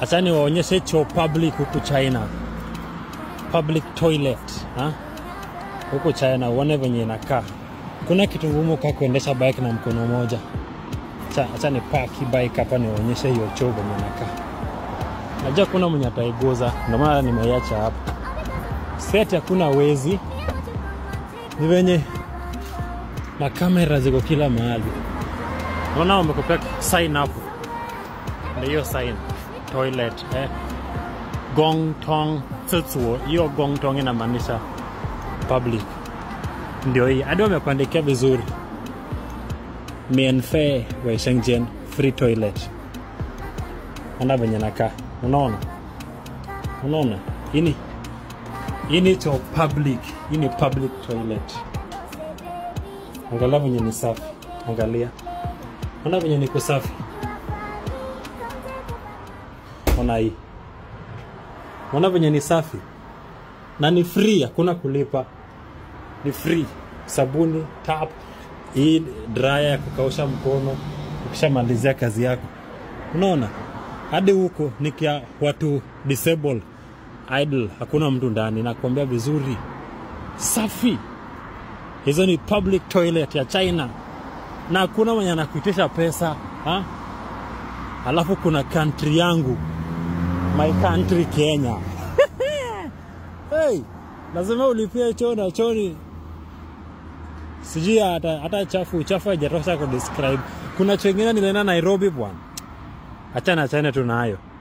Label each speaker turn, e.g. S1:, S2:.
S1: achani waonyeshe choo public huku China, public toilet ha? huku China, uone venye inakaa. Kuna kitu ngumu kaa kuendesha bike na mkono moja. Acha, acha ni paki bike hapa niwaonyeshe hiyo choo venye inakaa. Najua kuna mwenye ataiguza, ndio maana nimeiacha hapa. Set hakuna wezi, ni venye makamera ziko kila mahali. Naona wamekupea sign hapo, ndio hiyo sign toilet eh. Gong Tong Tsutuo. Hiyo Gong Tong inamaanisha public, ndio hii hadi wamekuandikia vizuri, mienfe wa Shenzhen free toilet. Ona venye nakaa, unaona, unaona ini hii ni cho public, hii ni public toilet. Angalia venye ni safi, angalia, ona venye niko safi. Ona hii, ona venye ni safi na ni free, hakuna kulipa, ni free. Sabuni, tap, hii dryer ya kukausha mkono ukishamalizia kazi yako. Unaona, hadi huko nikia watu disable idle, hakuna mtu ndani, nakuambia vizuri, safi. Hizo ni public toilet ya China na hakuna mwenye anakuitisha pesa ha? Alafu kuna country yangu, my country Kenya. hey, lazima ulipie choo na choni sijui hata, hata chafu uchafu haijatosha kudescribe. Kuna choo ingine nilienda Nairobi bwana, achana achana tu nayo.